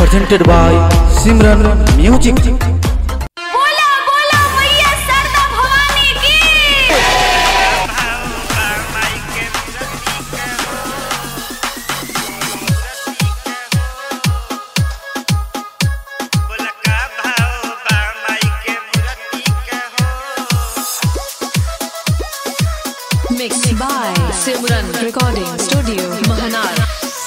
presented by Simran Music. बोला बोला मैया सरदा भवानी की Mixed by Simran Recording Studio, Mahanar.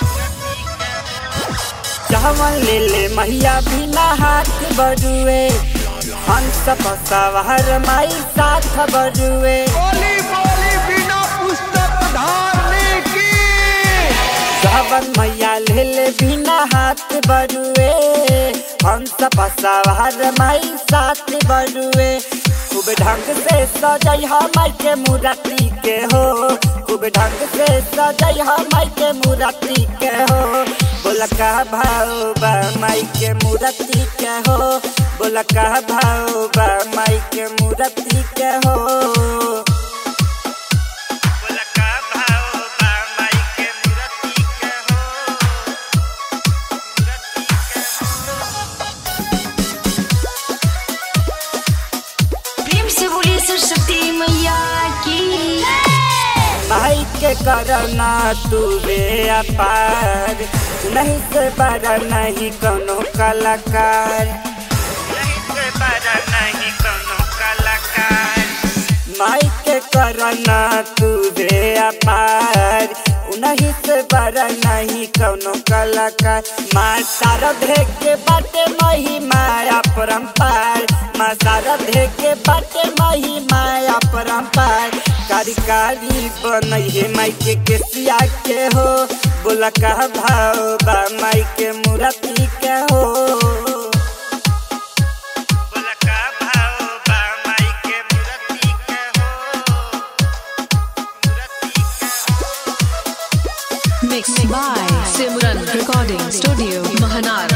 चावल ले ले मैया बिना हाथ बरुए हंस सवार माई साथ बरुए बोली बोली बिना पुस्तक धारने की चावल मैया ले ले बिना हाथ बरुए हंस सवार माई साथ बरुए खूब ढंग से सजई माई के मूर्ति के हो खूब ढंग से सजई माई के मूर्ति के हो बोला का भाव बा माई के मूर्ति के हो बोला का भाव बा माई के मूर्ति के हो बोला का भाव बा माई के मूर्ति के हो प्रेम से बोलिए सरस्वती मैया की भाई के करना तू बे अपार नहीं से बड़ा नहीं कोनो कलाकार नहीं से बड़ा नहीं कोनो कलाकार माई के करना तू बे अपार नहीं से बड़ा नहीं कोनो कलाकार माँ सारा देख के बाटे मही माया परम्पार माँ सारा देख के बाटे मही माया परम्पार कारी कारी बनई है माई के केसिया के हो बोला का भाव बा माई के मूर्ति के हो बोला का भाव बा माई के मूर्ति के हो Mixed by Simran Recording Studio, Mahanar.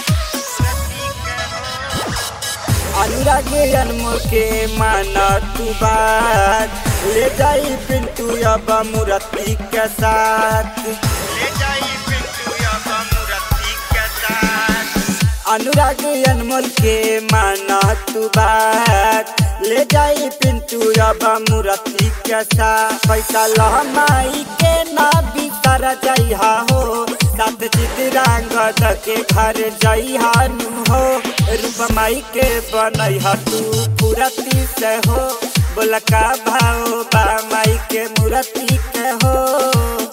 Anurag जन्म के माना तू बात ले जाई पिंटू अब मूर्ति के साथ ले जाई पिंटू अब मूर्ति के साथ अनुराग अनमोल के माना तू बात ले जाई पिंटू अब मूर्ति के साथ पैसा लहमाई के ना बितर जइहा हो सात चितरांगद के घर जइहा नु हो रूप माई के बनैहा तू पूरती से हो बोला का भाव बा माई के मूर्ति के हो